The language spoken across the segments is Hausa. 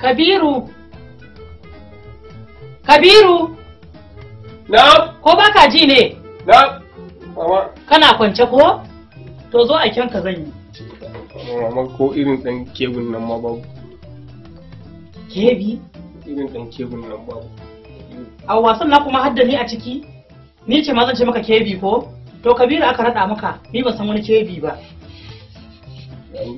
Kabiru. Kabiru, Na, ko baka ji ne? na, mama. Kana kwance ko? To zo a kyanka zan yi. Mama ko irin ɗan kebun nan ma babu. Kebi, Irin ɗan kebun nan babu. a wasan na kuma hadda ni a ciki? Ni ce ma zan ce maka kebi ko? To Kabiru aka raɗa maka, ni ban san wani kebi ba. Yayi.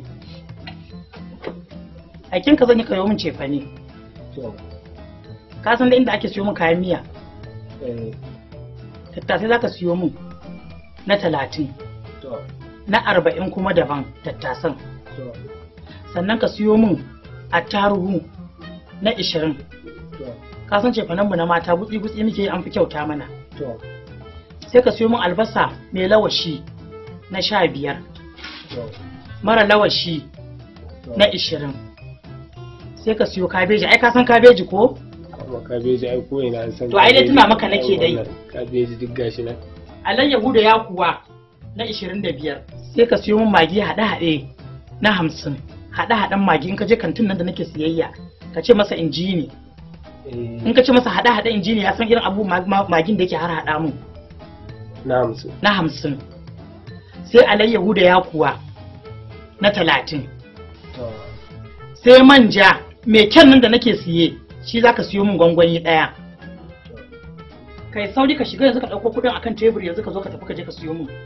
A kyanka zan yi kayo min cefane. To, Ka san da inda ake siyo min kayan miya. eh, Tattasai za ka siyo min na talatin, to, na arba'in kuma daban tattasan. to, Sannan ka siyo min attaruhu na ishirin. to, Ka san cefanenmu na mata gutsi-gutsi muke yi an fi kyauta mana. to, sai ka siyo min albasa mai lawashi na sha biyar to, mara lawashi to. na ishirin sai ka siyo kabeji ai ka san kabeji ko Amma kabeji ai ko ina an san. To, ai dai kabeji. tuna maka nake dai. Wannan Kabeji duk gashi nan. alayyahu da yakuwa na ishirin da biyar sai ka siyo min magi haɗe-haɗe na hamsin haɗe-haɗen magi in ka je kantin nan da nake siyayya ka ce masa injini Eh, in ka ce masa haɗe-haɗe injini ya san irin abu ma- ma- magin da yake har haɗa mun na hamsin. na hamsin sai alayyahu da yakuwa na talatin To, sai manja mai kyan nan da nake siye shi zaka siyo min gwangwani daya kai sauri ka shiga yanzu ka dauko kudin akan tebur yanzu ka zo ka tafi ka je ka siyo min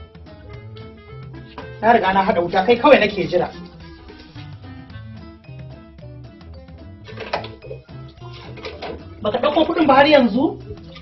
na riga na hada wuta kai kawai nake jira baka dauko kudin ba har yanzu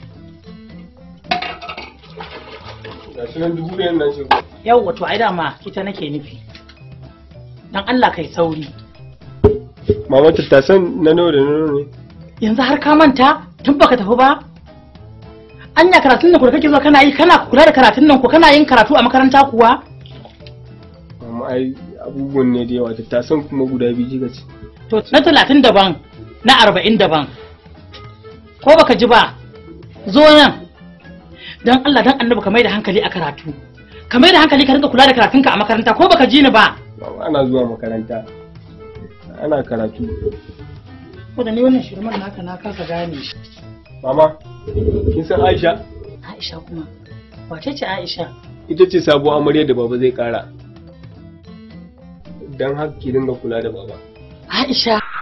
gashi nan dubu ɗayan nan shi. yau wato ai dama ita nake nufi dan Allah kai sauri Mama tattasan na nawa da na nawa ne? yanzu har ka manta tun baka tafi ba anya karatun nan ku da kake zuwa kana yi kana kula da karatun nan ko kana yin karatu a makaranta kuwa Mama ai abubuwan ne da yawa tattasan kuma guda biyu kika ce. to na talatin daban na arba'in daban ko baka ji ba zo nan dan Allah dan annabi ka mai da hankali a karatu ka mai da hankali ka rinka kula da karatunka a makaranta ko baka ji ni ba Mama ana zuwa makaranta. Ana karatu. ko da ni wannan shirman naka na kasa gane shi Mama, kin san Aisha? Aisha kuma wace ce Aisha Ita ce sabuwar amarya da baba zai kara. Don haka ki dinga kula da baba. Aisha